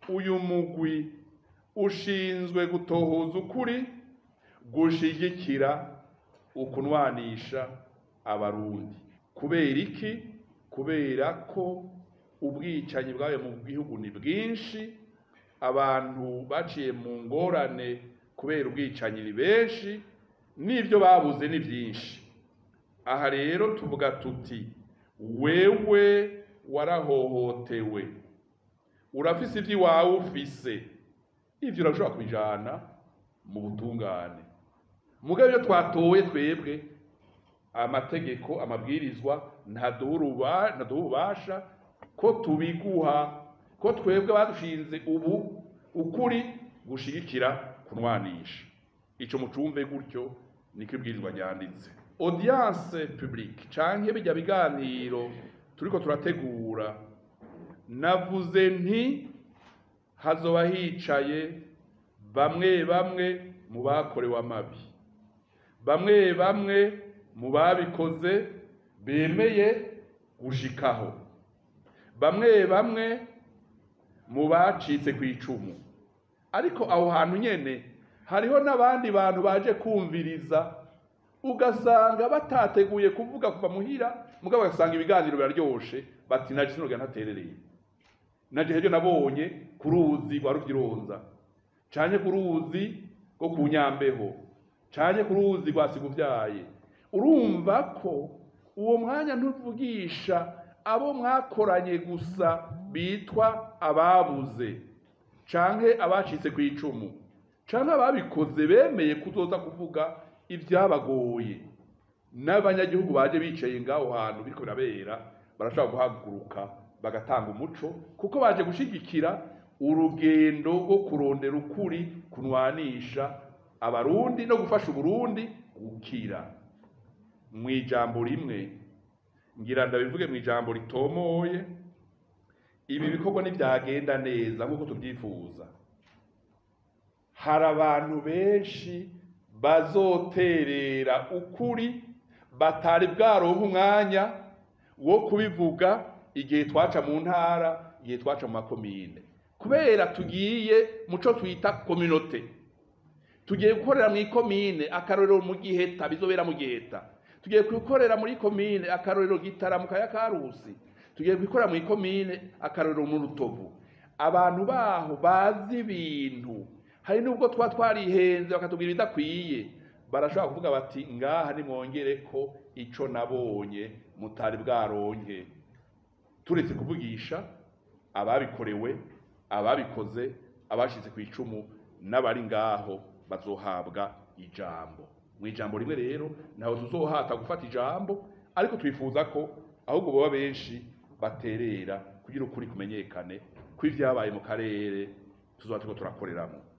uyu mugwi ushinzwe gutohoza ukuri gushigikira ukunwanisha abarundi kubera iki kubera ko ubwicanyi bwayo mu gihugu ni bwinshi abantu baciye mu ngorane kubera ubwicanyi ni benshi n'ibyo babuze ni byinshi aha rero tuvuga tuti wewe warahohotewe urafise iby'iwawe ufise ibyo urashobora kubijana mu butungane mugabe iyo twatoye twebwe amategeko amabwirizwa ntaduha ububasha ko tubiguha ko twebwe badushinze ubu ukuri gushigikira kunwanisha icyo mucumve gutyo niko ibwirizwa ryanditse audience publique canke bijya biganiro turiko turategura navuze nti hazoba hicaye bamwe bamwe mu bakorewe amabi bamwe bamwe mu babikoze bemeye gushikaho bamwe bamwe mu bacitse ku icumu ariko aho hantu nyene hariho n'abandi bantu baje kumviriza ugasanga batateguye kuvuga kuva muhira mugabo ugasanga ibiganiro biraryoshe bati naje sinoga ntaterereye naje hejo nabonye ku ruzi rwa ruvyironza canke ku ruzi rwo ku nyambeho canke ku ruzi rwa siguvyaye urumva ko uwo mwanya ntuvugisha abo mwakoranye gusa bitwa ababuze canke abacitse ku icumu canke ababikoze bemeye kuzoza kuvuga ibyabagoye n'abanyagihugu baje bicaye ngaho hantu biriko birabera barashobora guhaguruka bagatanga umuco kuko baje gushigikira urugendo rwo kurondera ukuri kunwanisha abarundi no gufasha uburundi gukira mu ijambo rimwe ngira ndabivuge mu ijambo ritomoye ibi bikorwa ntibyagenda neza nk'uko tubyifuza hari abantu benshi bazoterera ukuri batari bwaronka umwanya wo kubivuga igihe twaca mu ntara igihe twaca mu makomine kubera tugiye muco twita kominote tugiye gukorera mu ikomine akarorero mu giheta bizobera mu giheta tugiye gukorera muri komine akarorero gitara mu kaya karusi tugiye gukorera mu ikomine akarorero mu rutovu abantu baho bazi ibintu hari nubwo tuba twarihenze bakatubwira ibidakwiye barashobora kuvuga bati ngaha nimwongere ko ico nabonye mutari bwaronke turetse kuvugisha ababikorewe ababikoze abashize ku icumu n'abari ngaho bazohabwa ijambo mu ijambo rimwe rero ntaho tuzohata gufata ijambo ariko twifuza ko ahubwo baba benshi baterera kugira ukuri kumenyekane ko ibyabaye mu karere tuzoba turiko turakoreramo